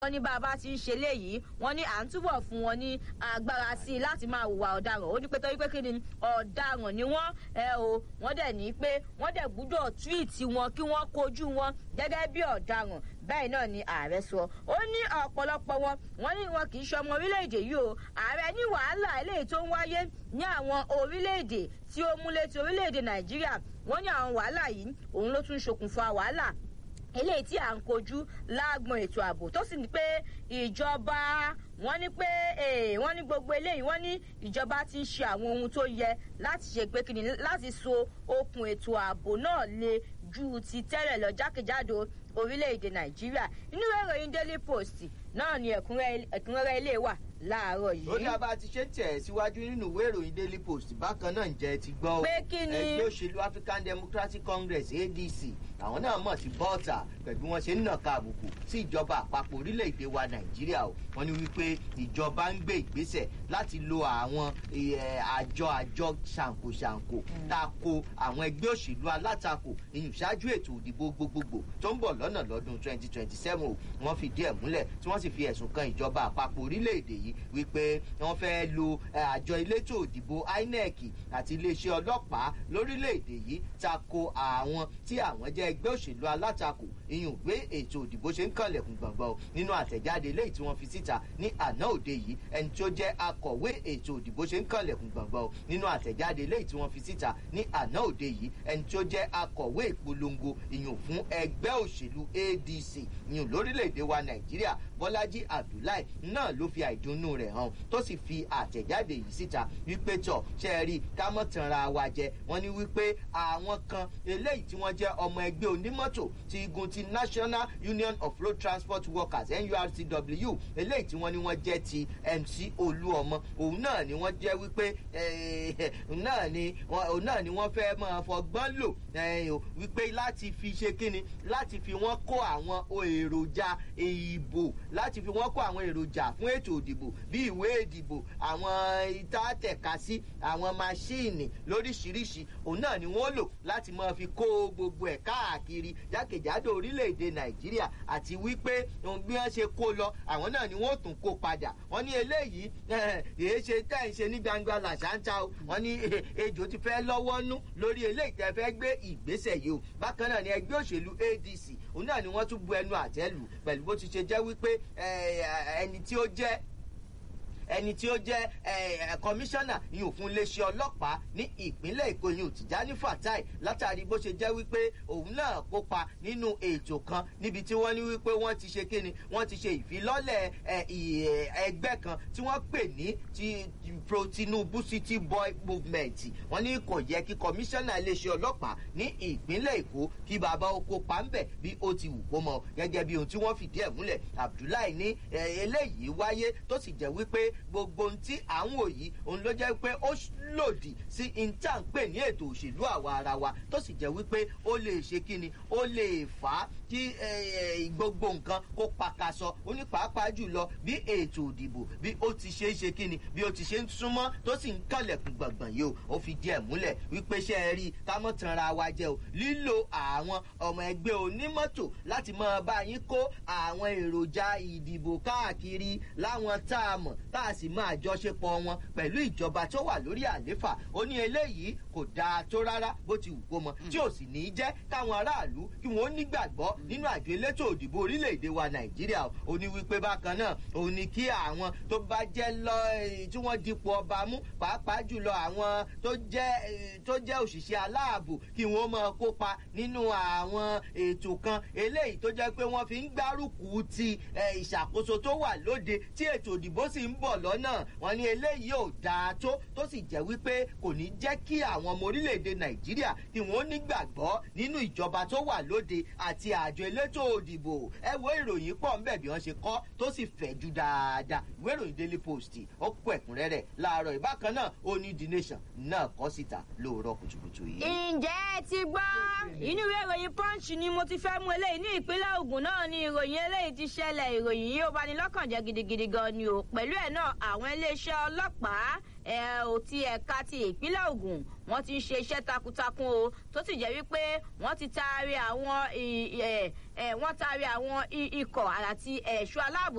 wọ́n ní bá a bá ti ń ṣe léyìí wọ́n ní à ń túbọ̀ fún wọn ní agbára sí i láti máa hùwà ọ̀daràn ó ní pé torí pé kí ni ọ̀daràn ni wọ́n ẹ o wọ́n dẹ̀ ní pé wọ́n dẹ̀ gbúdọ̀ túwìtì wọn kí wọ́n kojú wọn gẹ́gẹ́ bí ọ̀daràn bẹ́ẹ̀ náà ni ààrẹ sọ ó ní ọ̀pọ̀lọpọ̀ wọn wọ́n ní wọn kì í ṣọmọ orílẹ̀-èdè yìí o ààrẹ ní wàhálà eléyìí tó ń wáyé ní àwọn orílẹ̀-èdè tí ó múlé ti orílẹ̀-èdè nàìjíríà wọ́n ní àwọn wàhálà yìí òun ló tún ṣokùnfà wàhálà eléyìí tí à ń kojú láàgbọn ètò ààbò tó sì ní pé ìjọba wọn ní pé wọn ní gbogbo eléyìí wọn ní ìjọba ti ń ṣe àwọn ohun tó yẹ láti ṣe pé kìnnì láti so okùn ètò ààbò náà le ju ti tẹ́lẹ̀ lọ jákèjádò orílẹ̀-èdè nàìjíríà inú ìròyìn daily post náà ni ẹ̀kúnrẹ́rẹ́ ilé wà láàárọ̀ yìí. ó dábàá ti ṣe tẹ̀ síwájú nínú ìwé ìròyìn daily post bákan náà ǹjẹ́ ti gbọ́ pé kí ni ẹgbẹ́ òṣèlú african democratic congress adc àwọn náà mọ̀ sí bọ́ọ̀tà pẹ̀lú wọn ṣe ń nàka àbùkù sí ìjọba àpapọ̀ orílẹ̀-èdè wa nàìjíríà o wọ́n ní wípé ìjọba ń gbé ìgbésẹ̀ láti lo àwọn àjọ àjọ ṣàǹkóṣàǹkó tako àwọn ẹgbẹ́ òṣèlú alátakò ìyùn ṣáájú ètò òdìbò gbogbogbò tó ń bọ̀ lọ́nà lọ́dún 2027 o wọ́n fìdí ẹ̀ múlẹ̀ tí wọ́n sì fi ẹ̀sùn kan ìjọba àpapọ̀ orílẹ̀-èdè yìí wípé wọ́n fẹ́ lo àjọ elétò òdìbò inec àti iléeṣẹ́ ọlọ́pàá lórílẹ̀-èdè yìí tako àwọn tí àwọn jẹ́ ẹgbẹ́ òṣèlú alátakò ìyún gbé ètò òdìbò ṣe ń kànlẹ̀kùn gbọ̀ngbọ̀n nínú àtẹ̀jáde eléyìí tí wọ́n fi síta ní àná òde yìí ẹni tí ó jẹ́ akọ̀wé ètò òdìbò ṣe ń kànlẹ̀kùn gbọ̀ngbọ̀n nínú àtẹ̀jáde eléyìí tí wọ́n fi síta ní àná òde yìí ẹni tí ó jẹ́ akọ̀wé ìpolongo ìyún fún ẹgbẹ́ òṣèlú adc ìyún lórílẹ̀‐èdè wa nàìjíríà bọ́lájí abdullahi náà ló fi àìdùnnú rẹ̀ hàn tó sì fi àtẹ̀jáde yìí síta wípé tọ̀ ṣe é rí ká mọ̀ tanra wa jẹ wọ́n ní wípé àwọn kan eléyìí tí wọ́n jẹ́ ọmọ ẹgbẹ́ onímọ́tò ti igun ti national union of road transport workers nurtw eléyìí tí wọ́n ní wọ́n jẹ́ ti mc olúọmọ òun náà ni wọ́n jẹ́ wípé náà ni òun náà ni wọ́n fẹ́ máa fọgbọ́n lò wípé láti fi ṣe kíni láti fi wọ́n kó àwọn èròjà ìbò láti fi wọ́n kó àwọn èròjà fún ètò ìdìbò bí ìwé ìdìbò àwọn ìtàtẹ̀kasí àwọn máṣíìnì lóríṣiríṣi òun náà ni wọ́n lò láti máa fi kó gbogbo ẹ̀ káàkiri jákèjádò orílẹ̀-èdè nàìjíríà àti wípé bí wọ́n ṣe kó lọ àwọn náà ni wọ́n tún kó padà wọ́n ní eléyìí èé ṣe tẹ́ ń ṣe ní gbangba làṣáńtà o wọ́n ní ejò ti fẹ́ lọ́wọ́ nú lórí eléyìí tẹ́ fẹ́ gbé ìgbésẹ̀ yìí o bákan náà ni ẹgbẹ́ òṣèlú adc òun náà ni wọ́n tún bu ẹnu àtẹ́ lù pẹ̀lú bó ti ṣe jẹ́ wípé ẹni tí ó jẹ́ ẹni tí ó jẹ́ kọmíṣánná yìí fún iléeṣẹ́ ọlọ́pàá ní ìpínlẹ̀ èkó yìí tìjání fatai látàrí bó ṣe jẹ́ wípé òun náà kópa nínú ètò kan níbi tí wọ́n ní wípé wọ́n ti ṣe kíni wọ́n ti ṣe ìfilọ́lẹ̀ ẹgbẹ́ kan tí wọ́n pè ní ti pro tinubu city boy movement wọ́n ní kò yẹ kí kọmíṣánná iléeṣẹ́ ọlọ́pàá ní ìpínlẹ̀ èkó kí bàbá oko pa ń bẹ̀ bí ó ti wù kó mọ gẹ́gẹ́ bí ohun tí wọ́n fìdí ẹ̀ múlẹ̀ abdullahi ní eléyìí wáyé tó sì jẹ́ wípé gbogbo ohun tí à ń wò yìí òun ló jẹ́ pé ó lòdì sí intanpe ní ètò òṣèlú àwa ara wa tó sì jẹ́ wípé ó lè ṣe kíni ó lè fà á kí gbogbo nǹkan kó pakasọ ó ní pàápàá jùlọ bí ètò òdìbò bí ó ti ṣe é ṣe kíni bí ó ti ṣe ń súnmọ́ tó sì ń kànlẹ̀kùn gbọ̀ngbọ̀n yìí o ó fi díẹ̀ múlẹ̀ wípé ṣe é rí ká mọ̀ tanra wa jẹ́ o lílo àwọn ọmọ ẹgbẹ́ onímọ́tò láti máa bá yín kó àwọn èròjà ìdìbò káàkiri láwọn tá a mọ̀ tá a sì máa jọṣepọ̀ wọn pẹ̀lú ìjọba tó wà lórí àléfà ó ní eléyìí kò dáa tó rárá bó ti wù kó mọ tí ò sì ní í jẹ́ káwọn aráàlú kí wọ́n nígbàgbọ́ nínú àjọ elétò òdìbò orílẹ̀-èdè wa nàìjíríà ó ní wípé bákan náà ó ní kí àwọn tó bá jẹ́ lọ tí wọ́n dipò ọba mú pàápàá jùlọ àwọn tó jẹ́ tó jẹ́ òṣìṣẹ́ aláàbò kí wọ́n máa kópa nínú àwọn ètò kan eléyìí tó jẹ́ pé wọ́n fi ń gbárùkù ti ìṣàkóso tó wà lóde tí ètò òdìbò sì ń bọ̀ lọ́nà wọn ní eléyìí ò dáa tó tó sì jẹ́ wípé kò ní jẹ́ kí àwọn ọmọ orílẹ̀-èdè nàìjíríà kí wọ́n nígbàgbọ́ nínú ìjọba tó wà lóde àti àjọ elétò òdìbò ẹ wo ìròyìn pọ̀ ńbẹ̀ bí wọ́n ṣe kọ́ tó sì fẹ̀ ju dáadáa ìwé ìròyìn daily post ó kó ẹ̀kúnrẹ́rẹ́ láàárọ̀ ìbákan náà ó ní the nation náà kọ́ síta lóòrọ̀ kùtùkùtù yìí. ǹjẹ́ ẹ ti gbọ́ inú ìwé ìròyìn punch ni mo ti fẹ́ mú eléyìí ní ìpínlẹ̀ ogun náà ni ìròyìn eléyìí ti ṣẹlẹ̀ ìròyìn yìí ó bani lọ́kàn jẹ́ gidigidi gan ni o pẹ̀lú ẹ̀ náà àwọn iléeṣẹ́ ọlọ́pàá ẹ ò ti ẹ̀ka ti ìpínlẹ̀ ogun wọ́n ti ń ṣe iṣẹ́ takuntakun o tó sì jẹ́ wípé wọ́n ti taari àwọn wọ́n taari àwọn ikọ̀ àti ẹ̀ṣọ́ aláàbò